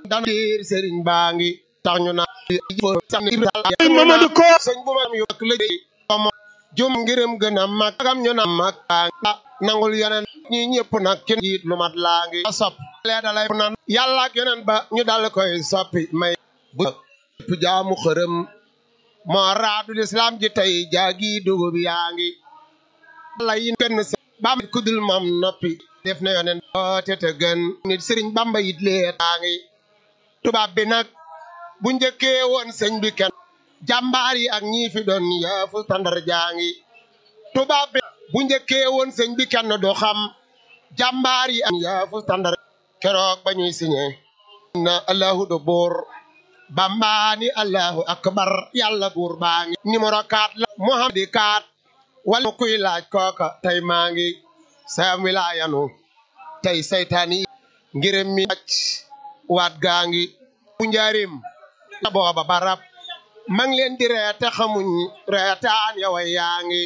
dana biir sëriñ baa ngi tax ñu naan Mamadou Ko sëñ bu mam yu ak lëj mo jum ngirum gën a mag agam ñu na mag baa ngi nangul yeneen ñi ñëpp nag kenn jiit lu mat laa ngi sopp lee dalay nan yàlla ak yeneen ba ñu dal koy soppi may bu ëpp jaamu xërëm moo raadu lislaam ji tey jaagi dugub yaa ngi la yi kenn sa bam kudul moom noppi def na yoneen oote te gën nit sëriñ bamba yit lee taa ngi tubaab bi nag bu njëkkee woon sëñ bi kenn jàmbaar yi ak ñii fi doon yaafu tandar jaa ngi tubaab bi bu njëkkee woon sëñ bi kenn du xam jàmbaar yi ak yaafu tandar keroog ba ñuy signé na allahu do buur bambaani allahu akbar yàlla buur baa ngi numéro 4 la muhammadi 4 wala kuy laaj kooka tey maa ngi sam wilaayanu tey saytaan yi ngirëm mi wàcc waat gaa ngi bu njaarim la booba barab ma ngi leen di reete xamuñ reetaan yowa yaa ngi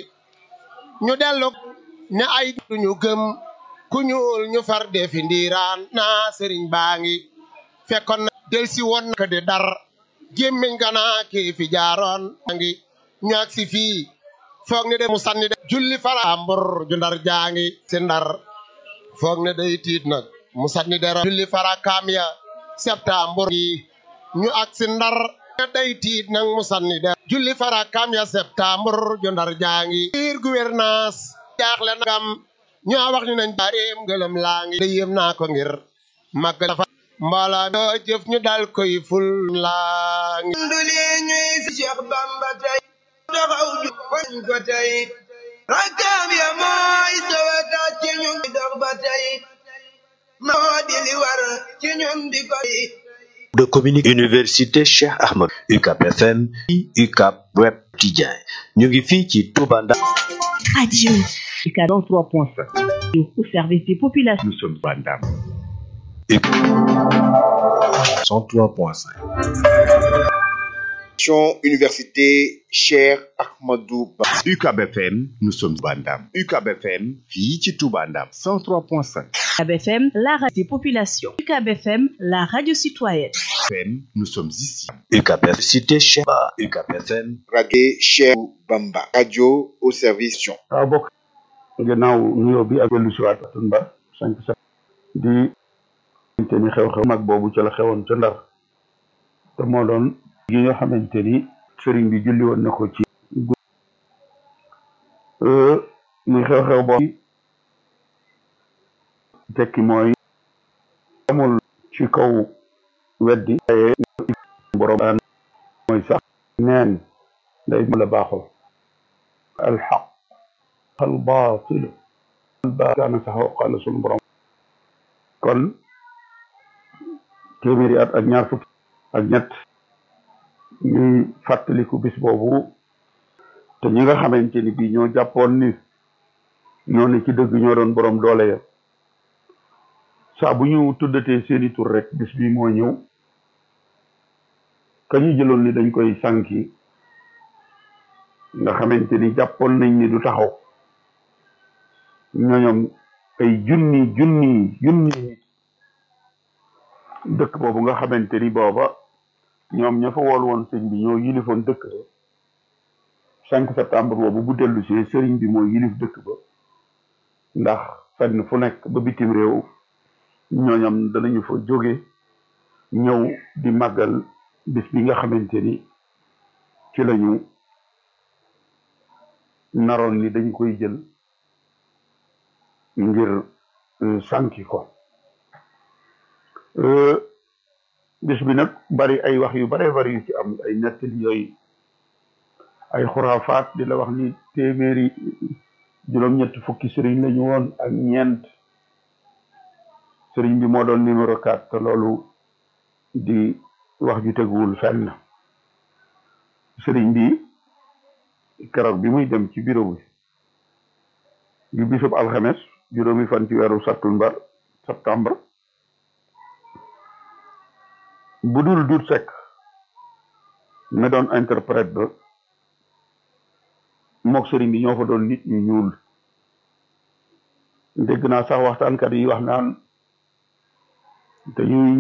ñu dellu ne ay duñu gëm ku ñuul ñu far defi ndiiraan naa sëriñ baa ngi fekkoon na del si woon na ko di dar gémmiñ ganaa kii fi jaaroon maa ngi ñu ak si fii foog ne de mu sànni de julli fara mbur ju ndar jaa ngi si ndar foog ne day tiit nag mu sànni de julli fara kaam ya septembre yi ñu ak si ndar ne day tiit nag mu sànni de julli fara kaam ya septembre ju ndar jaa ngi biir gouvernance jaaxle nagam ñoo wax ñu nañ baareem ngëlëm laa ngi da yéem naa ko ngir mag dafa mbooloo doo jëf ñu dal koy ful laa ngi nduli ñuy si Cheikh Bamba tey doxaw ju fañ ko tey rakkaam ya mooy sowata ci ñun di dox ba tey moo di li war ci ñun di ko de communication université Cheikh Ahmed UCAP FM UCAP Web Quotidien ñu ngi fii ci Touba Ndar Radio. 43.5. Au service des populations. nous sommes Bandam 103.5 Université Cheikh Ahmadou Ba. UCAB FM nous sommes Bandam UCAB FM fii ci Touba Ndam 103.5 UCAB FM, la radio des populations. UCAB FM, la radio citoyenne. FM nous sommes ici UCAP FM cité Cheikh Ba UCAP FM Radio Cheikh Bamba. Radio au service. waaw bokk gannaaw nuyoo bi ak dellu si waat Tunba cinq sept di te ni xew-xew mag boobu ca la xewoon ca Ndar te moo doon gi nga xamante ni sëriñ bi julli woon na ko ci gu muy xew-xew boobu tekki mooy amul ci kaw weddi waaye borom daan mooy sax neen day mu la baaxoo alxaq albaatil albaatil kaana saxooqa la sunu borom kon téeméeri at ak ñaar fukki ak ñett ñuy fàttaliku bis boobu te ñi nga xamante ni bii ñoo jàppoon ni ñoo ne ci dëgg ñoo doon borom doole ya saa bu ñu tuddatee seeni tur rek bis bi moo ñëw ka ñu jëloon ni dañ koy sànki nga xamante ni jàppoon nañ ni du taxaw ñooñom ay junni junni junni nit dëkk boobu nga xamante ni booba ñoom ña fa wool woon sëñ bi ñoo yilifoon dëkk ba cinq septembre boobu bu dellu see sëriñ bi moo yilif dëkk ba ndax fenn fu nekk ba bitim réew ñooñam danañu fa jóge ñëw di màggal bis bi nga xamante ni ci lañu naroon ni dañ koy jël ngir sànki ko bis bi nag bari ay wax yu bare bari yu ci am ay nettali yooyu ay xuraafaat di la wax ni téeméeri juróom-ñett fukki sëriñ lañu woon ak ñeent sëriñ bi moo doon numéro 4 te loolu di wax ju teguwul fenn sëriñ bi keroog bi muy dem ci bureau bi di bisub alxames juróomi fan ci weeru sattumbar septembre bu dul dut sekk me doon interprète ba mook sëriñ bi ñoo fa doon nit ñu ñuul dégg naa sax waxtaankat yi wax naan dañuy